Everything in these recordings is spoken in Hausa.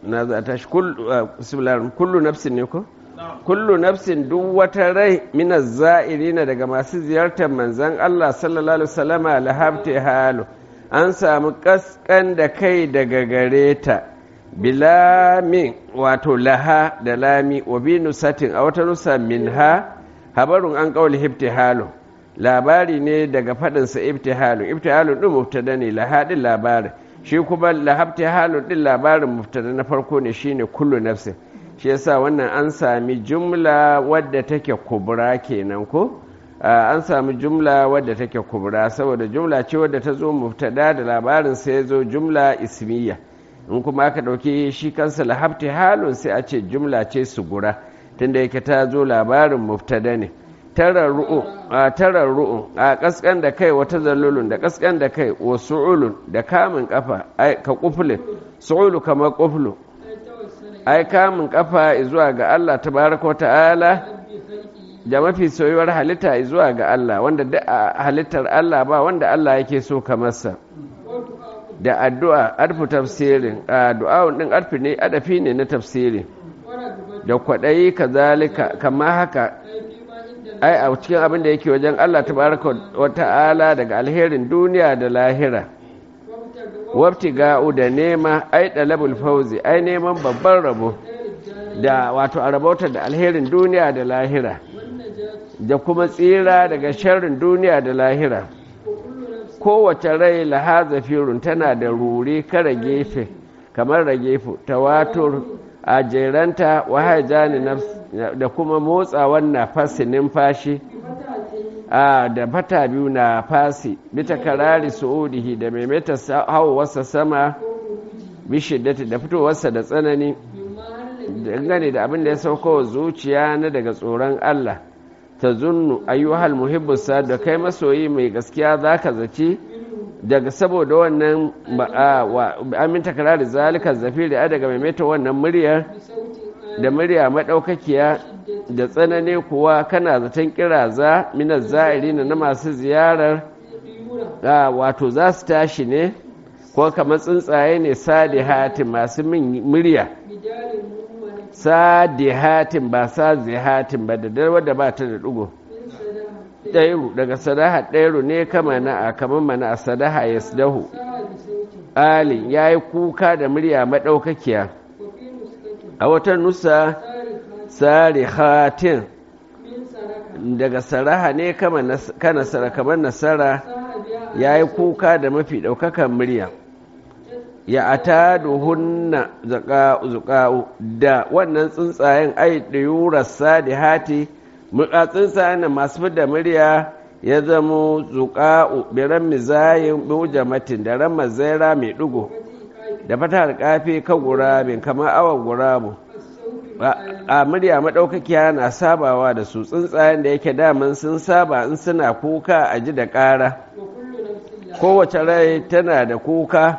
na za ta shi kullu nafsin ne ko kullu nafsin duk wata rai mina za'irina daga masu ziyartar manzan Allah sallallahu alaihi wasallama lahabti halu an samu kaskan da kai daga gare ta bilamin wato laha da lami wa bi nusatin a wata nusa minha habarun an kauli hibtihalu labari ne daga faɗinsa ibtihalu ibtihalu ɗin mubtada ne laha ɗin labarin shi kuma lahabtihalu ɗin labarin mubtada na farko ne shine kullu nafsin shi yasa wannan an sami jumla wadda take kubra kenan ko an sami jumla wadda take kubra saboda jumla ce wadda ta zo mubtada da labarin sai ya zo jumla ismiya in kuma aka ɗauki shi kansa lahabti halun sai a ce jumla ce sugura tunda yake ta zo labarin mubtada ne tarar ru'un a kaskan da kai wata zallulun da kaskan da kai wa su'ulun da kamun kafa ka kufulin su'ulu kamar kuflu ai kamun kafa zuwa ga Allah tabaraka ta'ala da mafi soyuwar halitta zuwa ga Allah wanda duk halittar Allah ba wanda Allah yake so kamarsa da addu'a arfu tafsirin addu'a din arfi ne adafi ne na tafsirin da kwaɗayi kazalika kama haka ai a cikin abin da yake wajen Allah tabaraka wa ta'ala daga alherin duniya da lahira wabti ga'u da nema ai dalabul fauzi ai neman babban rabo da wato a rabauta da alherin duniya da lahira da kuma tsira daga sharrin duniya da lahira kowace rai lahaza firun tana da ruri kara gefe kamar ragefu tawatur a jeranta wahajani da kuma motsawan nafasi numfashi a da fata biyu na fasi bita karari su'udihi da maimaita hawarsa sama bishiddati da fitowarsa da tsanani dangane da abin da ya sauko wa zuciya na daga tsoron Allah ta zunnu ayyuhal muhibbusa da kai masoyi mai gaskiya zaka zaci daga saboda wannan amin takarari zalika zafiri a daga maimaita wannan muryar da murya maɗaukakiya da tsanani kuwa kana zaton kiraza minar za'iri na masu ziyarar wato za su tashi ne ko kamar tsuntsaye ne sadi hatin masu min murya sadi hatin ba sadi hatin ba da darwa da ba ta da ɗugo ɗairu daga sadaha ɗairu ne kama na a kamar mana a sadaha ya sadahu ali ya yi kuka da murya maɗaukakiya a wata nusa tsari hatin daga saraha ne ka nasara kamar nasara ya yi kuka da mafi ɗaukakan murya ya ata hunna zuƙa'u da wannan tsuntsayen ai da yurarsa da hati muka tsuntsayen da masu fida murya ya zamo zuƙa'u biran mizayin bujamatin da ran mazaira mai ɗigo da fatar kafe kan gurabin kamar awon gurabu a murya maɗaukakiya na sabawa da su tsuntsayen da yake daman sun saba in suna kuka a ji da ƙara kowace rai tana da kuka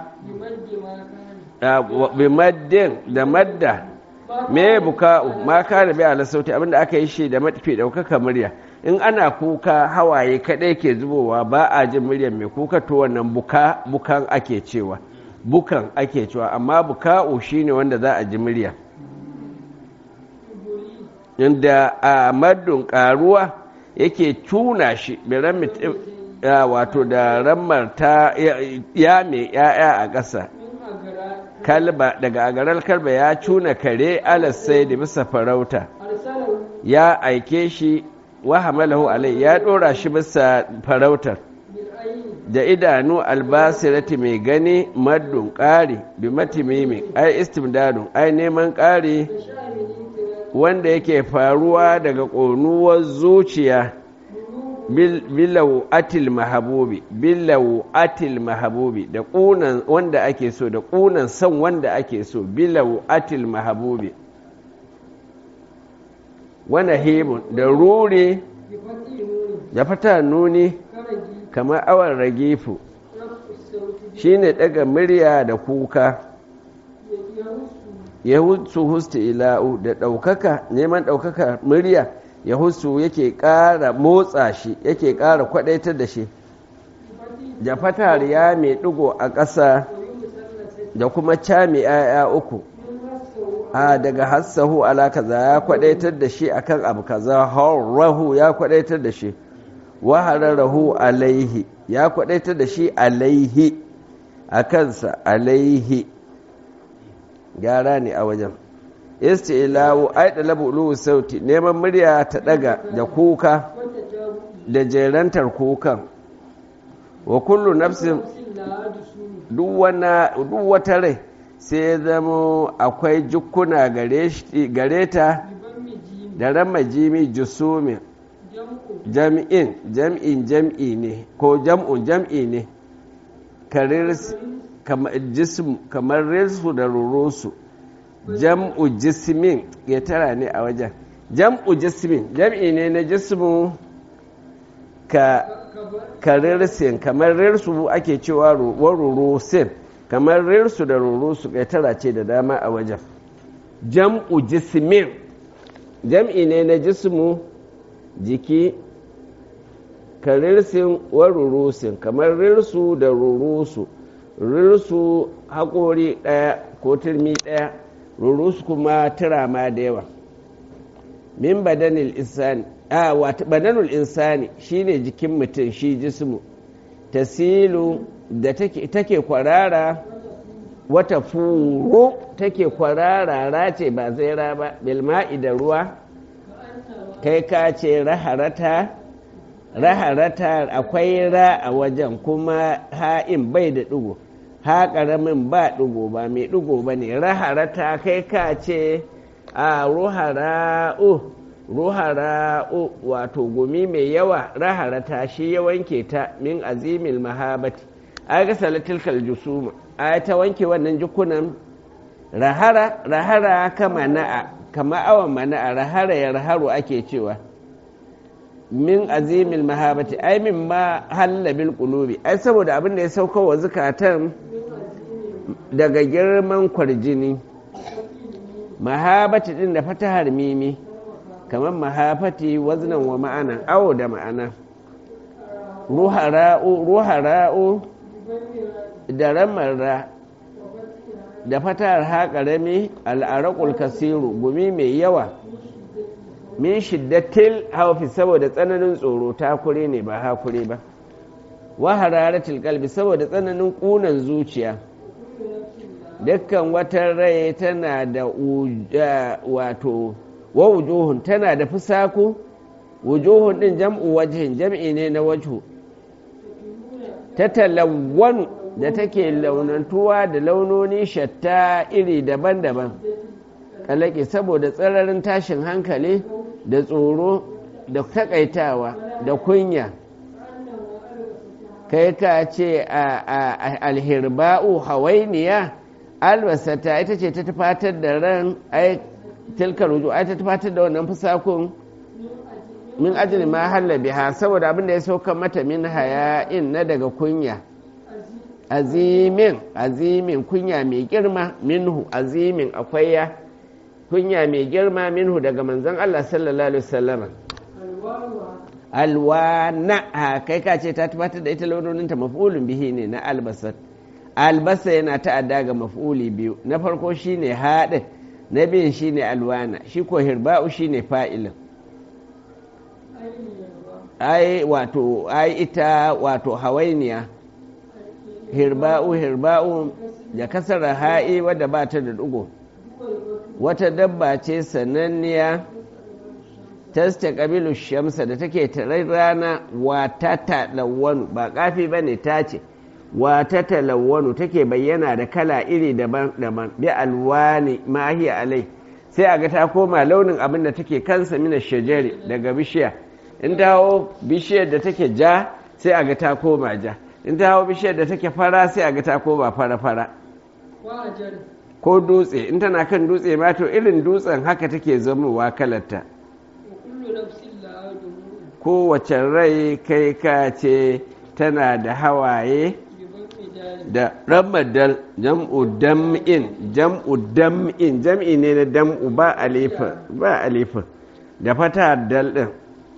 bimaddin da madda me buka'u ma kana bi ala sauti abinda aka yi shi da mafi ɗaukaka murya in ana kuka hawaye kaɗai ke zubowa ba a jin muryar mai kuka to wannan buka bukan ake cewa bukan ake cewa amma buka'u shine wanda za a ji murya inda a maddun karuwa yake cuna shi wato da rammar ta ya mai ya'ya a ƙasa kalba daga agarar kalba ya cuna kare alasai da bisa farauta ya aike shi wa hamalahu alai ya ɗora shi bisa farautar da idanu albasirati mai gani maddun ƙari bi matimimi ai istimdadun ai neman ƙari wanda yake faruwa daga ƙonuwar zuciya bilau atil mahabubi bilau atil mahabubi da ƙunan wanda ake so da ƙunan son wanda ake so bilau atil mahabubi wani hebun da ruri da fata nuni kamar awon ragefu shi ne ɗaga murya da kuka ya husu hustu ila'u da ɗaukaka neman ɗaukaka murya ya husu yake ƙara motsa shi yake ƙara kwaɗaitar da shi da fatar ya mai ɗigo a ƙasa da kuma cami ‘ya'ya uku a daga hassahu ala kaza ya kwadaitar da shi akan abu kaza rahu ya kwadaitar da shi wahararrahu alaihi ya kwadaitar da shi alaihi a kansa alaihi gyara ne a wajen istilawu ai da labu sauti neman murya ta daga da kuka da jerantar kukan wa kullu nafsin duk wata rai sai ya zama akwai jukkuna gare ta da rama jimi jusumin jam'in jam'in jam'i ne ko jam'un jam'i ne kamar rirsu da rurusu jam'u jismin ya tara ne a wajen jam'u jismin jam'i ne na jismu ka karirsin kamar rirsu ake cewa wa rurusin kamar rirsu da rurusu ya tara ce da dama a wajen jam'u jismin jam'i ne na jismu jiki karirsin wa rurusin kamar rirsu da rurusu rirsu haƙori ɗaya ko turmi ɗaya rurus kuma turama da yawa min badanil insani a wata badanul insani shine jikin mutum shi jismu tasilu da take kwarara wata furu take kwarara race ba zaira ba bilma'i da ruwa kai ka ce raharata raharata akwai ra a wajen kuma ha'in bai da ɗigo ha ƙaramin ba ɗigo ba mai ɗigo ba ne raharata kai ka ce a ruhara'u ruhara'u wato gumi mai yawa raharata shi ya wanke ta min azimil mahabati a ga salatilkal jusuma a ta wanke wannan jikunan rahara rahara kama na'a kama awan mana'a rahara ya raharu ake cewa min azimil mahabati ai min ma halla bil qulubi ai saboda abin da ya sauka wa zukatan daga girman kwarjini mahabati din da fatahar mimi kamar mahafati waznan wa ma'ana awo da ma'ana ruhara'u ruhara'u da ramarra da fatahar haƙarami al'arakul kasiru gumi mai yawa min shiddatil haufi saboda tsananin tsoro takure ne ba hakure ba wa hararatul kalbi saboda tsananin ƙunan zuciya dukkan wata rai tana da wato wa wujuhun tana da fusaku wujuhun din jam'u wajhin jam'i ne na wajhu ta talawwanu da take launantuwa da launoni shatta iri daban-daban kalake saboda tsararin tashin hankali da tsoro da takaitawa da kunya kai ka ce a alhirba'u hawainiya albasata ita ce ta tufatar da ran ai tilkar ruju ai ta tufatar da wannan fusakun min ajli ma halla biha saboda abin da ya sauka mata min haya'in na daga kunya azimin azimin kunya mai girma minhu azimin akwai ya kunya mai girma minhu daga manzon Allah sallallahu alaihi wasallam alwana ha kai ka ce ta tabbatar da ita launoninta maf'ulun bihi ne na albasat albasa yana ta'adda ga maf'uli biyu na farko shine haɗin na biyun shine alwana shi ko hirba'u shine fa'ilin ai wato ai ita wato hawainiya hirba'u hirba'u da kasara ha'i wadda ba ta da dugo wata dabba ce sananniya tasta ƙabilu shamsa da take tarai rana wata talawwanu ba ƙafi ba ne ta ce wata talawwanu take bayyana da kala iri daban-daban bi alwani mahiya alai sai a ga ta koma launin abin da take kansa mina shajari daga bishiya in ta hau bishiyar da take ja sai a ga ta koma ja in ta hau bishiyar da take fara sai a ga ta koma fara-fara ko dutse in tana kan dutse ma to irin dutsen haka take zamowa kalarta kowace rai kai ka ce tana da hawaye da ramadal jam'u dam'in jam'u dam'in jam'i ne na dam'u ba alifin ba alifin da fata dal din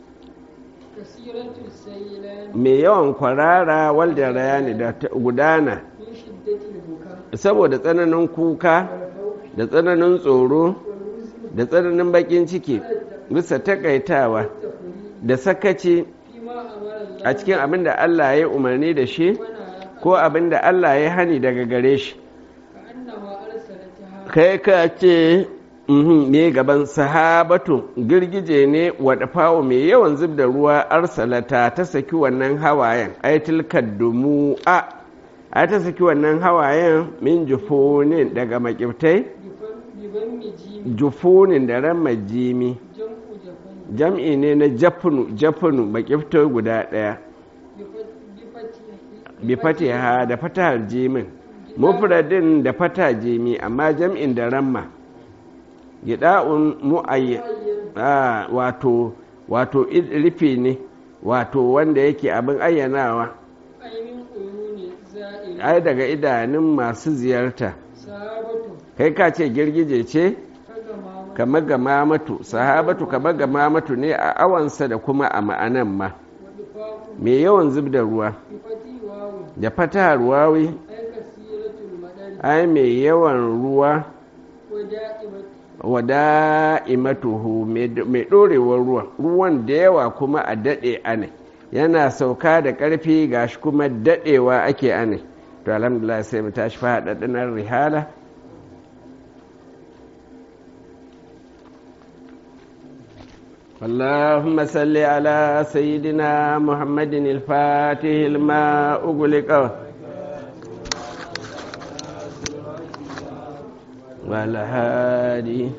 mai yawan kwarara walda rayani da gudana saboda tsananin kuka da tsananin tsoro da tsananin bakin ciki bisa takaitawa da sakaci a cikin abin da Allah ya umarni da shi ko abin da Allah ya hani daga gare shi kai ka ce me gaban sahabatu girgije ne fawo mai yawan zub da ruwa arsalata ta saki wannan hawayen aitil kaddumu a a ta saki wannan hawayen min jufunin daga makiftai jufunin da ran majimi jam'i ne na jafunu jafunu makiftai guda ɗaya bi fatiha da fatahar jimin mufradin da fata jimi amma jam'in da ramma gida'un mu'ayyan wato wato rufe ne wato wanda yake abin ayyanawa ai daga idanun masu ziyarta kai ka ce girgije ce kama ga mamatu sahabatu kama ga mamatu ne a awansa da kuma a ma'anan ma mai yawan zub da ruwa da fata ruwawi ai mai yawan ruwa wada'imatuhu mai ɗorewar ruwan ruwan da yawa kuma a daɗe ane yana sauka da ƙarfi gashi kuma daɗewa ake ane to alhamdulillah sai mu tashi faɗaɗɗinar rihala اللهم صل على سيدنا محمد الفاتح لما أغلق والهادي